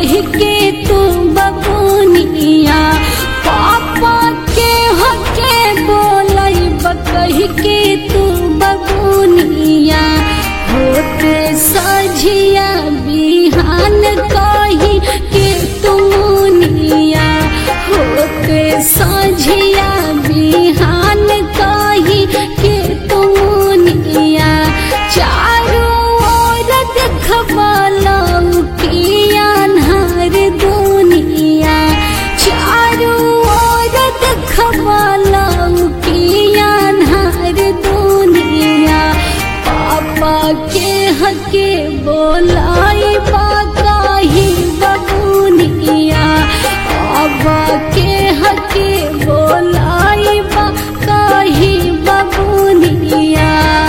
कह के तू बबुनिया पापा के हके बोलाई कह के तू बबुनिया होते सझिया बिहान कही के तुमुनिया होते सझिया बिहान कही के तुमुनिया चारों ओर देखबलौ किया अन्हार दुनिया चारों ओर देखबलौ किया अन्हार दुनिया पापा के हके बोलाई बाकाही बबुनिया बाबा के हके बोलाई बाकाही बबुनिया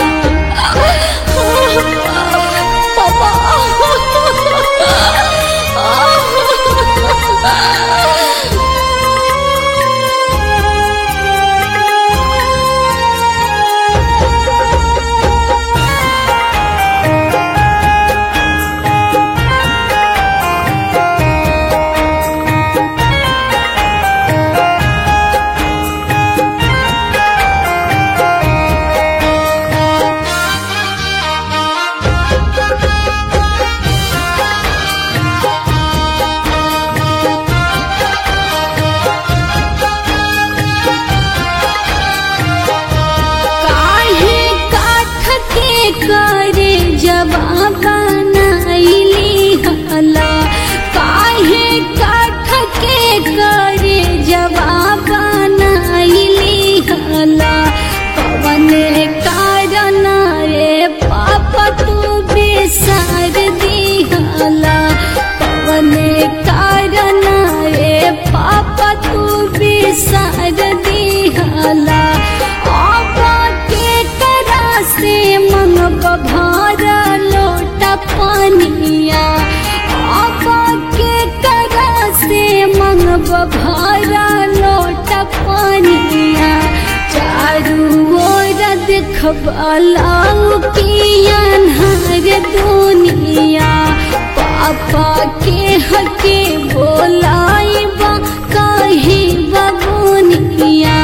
काहे काठ के करे जवाब बनाइली हला काहे काठ के करे जवाब बनाइली हला पवन कारण रे पापा तू बेसार दिहला पवन कारण रे पापा तू बेसार दिहला आबा के करा से मंगब भार लोटा पानिया आबा के करा से मंगब भार लोटा पानिया चारू ओर देखबलाऊ की अन्हार दुनिया पापा के हके बोलाई बा कही बबुनिया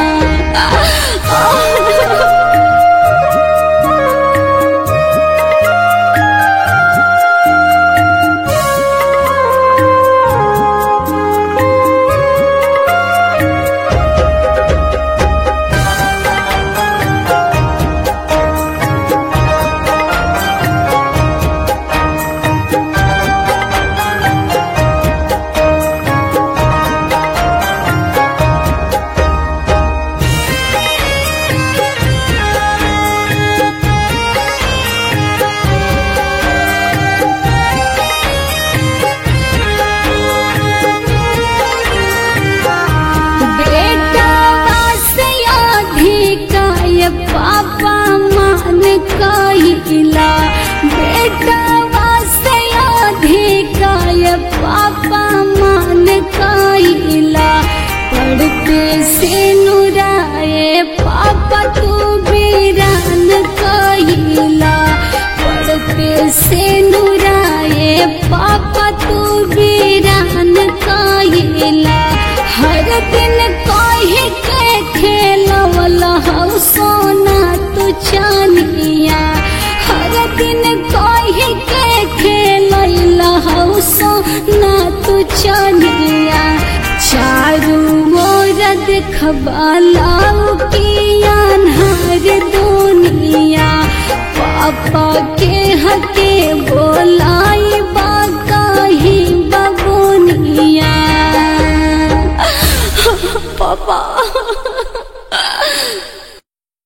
बेटा वासया अधिकाय पापा मान कहिला बेटा वासया अधिकाय पापा मान कहिला पढ़ते से नुराए पापा तू बीरान कहिला पढ़ते से नुराए पापा तू बीरान कहिला हर दिन कहे के खेलवला हौ सोना तू चानिया हर दिन कहे के खेलैला हौ सोना तू चानिया चारू ओर देखबलाऊ की अन्हार दुनिया पापा के हके बोलाई बाकाही बबुनिया पापा